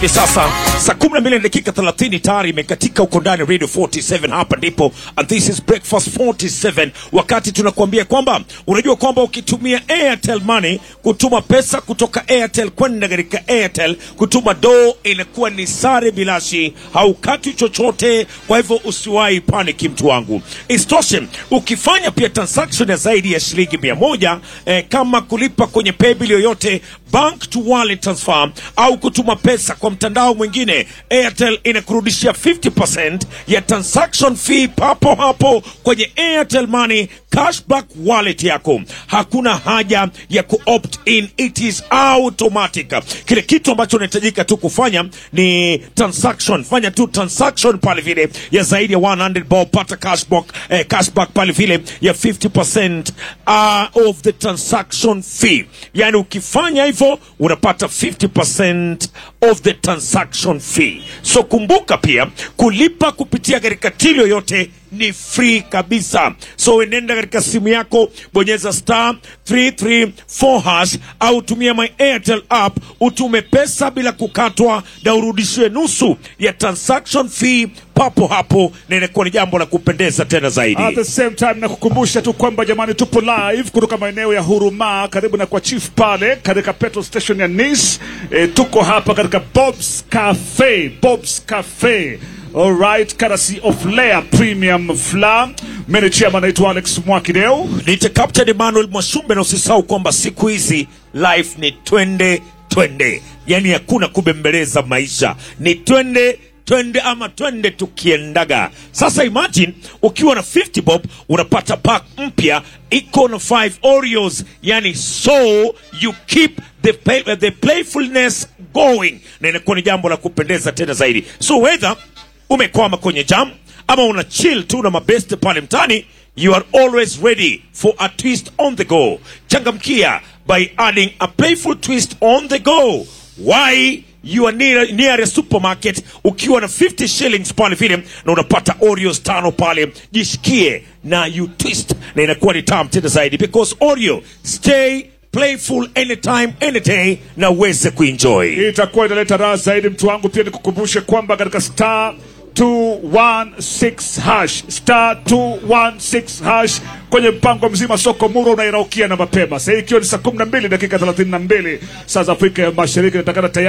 Hivi sasa saa 12 na dakika 30 tayari imekatika huko ndani Radio 47 hapa ndipo and this is breakfast 47 wakati tunakuambia kwamba unajua kwamba ukitumia Airtel Money kutuma pesa kutoka Airtel kwenda katika Airtel kutuma do inakuwa ni sare bilashi haukati chochote kwa hivyo usiwahi paniki mtu wangu isitoshe ukifanya pia transaction ya zaidi ya shilingi mia moja eh, kama kulipa kwenye paybill yoyote bank to wallet transfer au kutuma pesa kwa mtandao mwingine airtel inakurudishia 50% ya transaction fee papo hapo kwenye airtel money cashback wallet yako hakuna haja ya kuopt in it is automatic kile kitu ambacho unahitajika tu kufanya ni transaction fanya tu transaction pale vile ya zaidi ya 100 bob pata cashback, eh, cashback pale vile ya 50% uh, of the transaction fee yani ukifanya hivyo unapata 50% of the transaction fee so kumbuka pia kulipa kupitia katika tili yoyote ni free kabisa so enenda katika simu yako bonyeza star 334 hash au tumia my airtel app utume pesa bila kukatwa na urudishiwe nusu ya transaction fee papo hapo na inakuwa ni jambo la kupendeza tena zaidi At the same time na kukumbusha tu kwamba jamani, tupo live kutoka maeneo ya Huruma karibu na kwa chief pale katika petrol station ya Nice. E, tuko hapa katika Bob's Cafe, Bob's Cafe. Alright, courtesy of Layer Premium Fla. Mimi ni chairman naitwa Alex Mwakideo. nite captain emmanuel mwashumbe na usisahau kwamba siku hizi life ni twende twende yani hakuna kubembeleza maisha ni twende twende ama twende tukiendaga sasa imagine ukiwa na 50 bob unapata pack mpya iko na 5 oreos yani so you keep the, play, the playfulness going na inakuwa ni jambo la kupendeza tena zaidi so whether umekwama kwenye jam ama una chill tu na mabeste pale mtani you are always ready for a twist on the go changamkia by adding a playful twist on the go why you are near, near a supermarket ukiwa na 50 shillings pale vile na unapata oreos tano pale jishikie na you twist na inakuwa ni tam tena zaidi because oreo stay playful anytime any day na uweze kuenjoy Hii itakuwa inaleta raha zaidi mtu wangu. Pia nikukumbushe kwamba katika star 216 hash star 216 hash kwenye mpango mzima soko muro unairaukia na mapema sasa, ikiwa ni saa 12 dakika 32 saa za Afrika ya Mashariki, natakana tayari